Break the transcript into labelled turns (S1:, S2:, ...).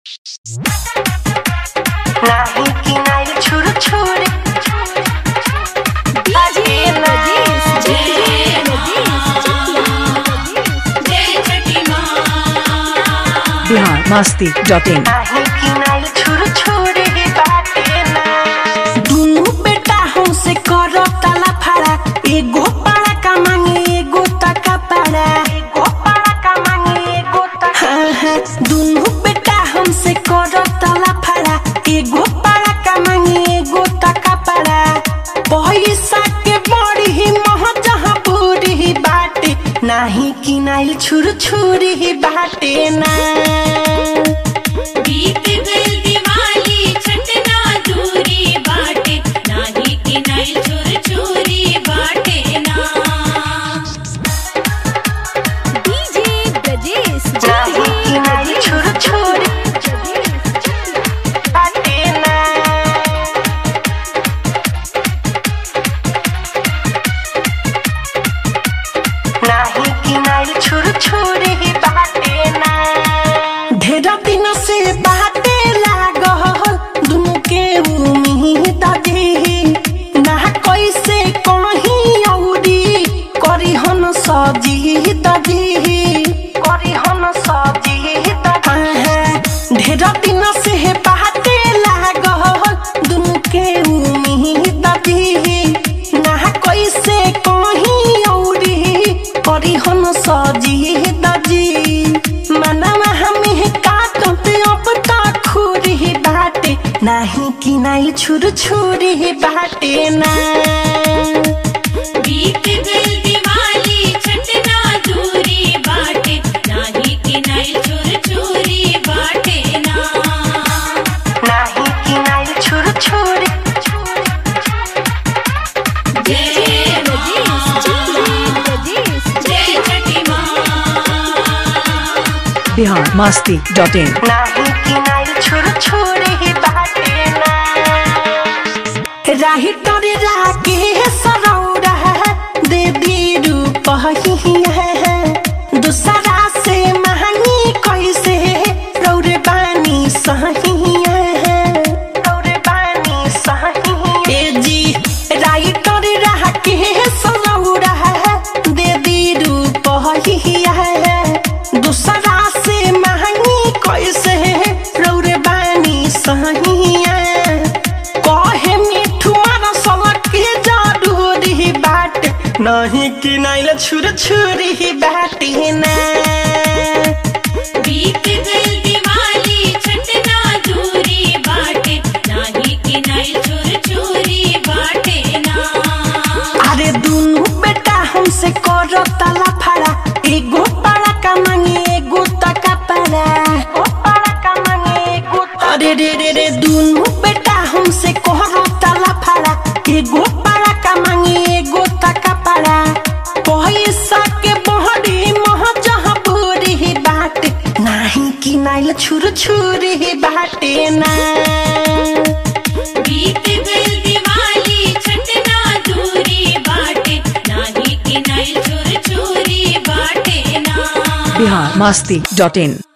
S1: नाही की नाही छुर छुर
S2: बिहार मस्ती डॉट इन
S1: नाही की नाही छुर छुर बाटे ना दुनु बेटा हमसे करो तला फाड़ा एगो पाड़ा का मांगे एगो टका पाड़ा एगो पाड़ा का मांगे एगो टका हाँ हाँ दुनु बेटा हमसे करो तला फाड़ा एगो पाड़ा का मांगे एगो टका पाड़ा पैसा के बड़ी ही मोह जहाँ पूरी ही बाटे नाही की नाइल छुर छुरी ही बाटे ना
S3: बीत गई दिवाली छटना दूरी बाटे नाही कि नहीं चोर चोरी बाटे ना
S4: डीजे ब्रजेश
S1: नाही की नाही छुर छुरी बाटे ना नाही की नाही छुर छुरी बाटे ना ढेर दिन से बाटे लागल दुनु के उम्मीद दी ना कैसे कहीं औरी करी हन सजी दी करी हन सजी ढेर दिन से बाटे लागल दुनु के उम्मीद दी ना कैसे कहीं औरी करी हन सजी दजी मनवा हमें काटते अब तक खुरी बाटे नाही कि नाही छुर छुरी बाटे ना
S3: बीत गई दिवाली छटना दूरी बाटे नाही कि नहीं चोर चोरी बाटे ना
S1: नाही कि नाही छुर छुरी
S3: जय
S4: ब्रजेश ब्रजेश
S3: जय छठी माँ
S2: बिहार मस्ती डॉट इन
S1: नाही कि नाही छुर छुरी बाटे ना राही तोरे राके सरौरा दे दी रूप ही है दूसरा से महंगी कैसे रौरे बानी सही है रौरे बानी सही ए जी राही तोरे राके सरौरा दे दी रूप ही है दूसरा से महंगी कैसे रौरे बानी सही है कहे मिठू मारा सलक के जरूरी बाट नहीं कि नाइल छुर छुरी बाटे ना
S3: बीत गई दिवाली छटना दूरी बाटे नाही कि नहीं चोर चोरी बाटे ना
S1: अरे दुनु बेटा हमसे करो तला फाड़ा एगो पाड़ा का मांगे एगो टका पाड़ा ओ पाड़ा का मांगे एगो अरे रे रे रे दुनु बेटा हमसे करो तला फाड़ा एगो पाड़ा का मांगे एगो टका पाड़ा पैसा के बहरी मोह जहाँ पूरी बाटे नाही कि नाइल छुर छुरी बाटे ना
S3: बीत गई दिवाली छटना दूरी बाटे नाही कि नहीं चोर चोरी बाटे ना
S2: बिहार मस्ती डॉट इन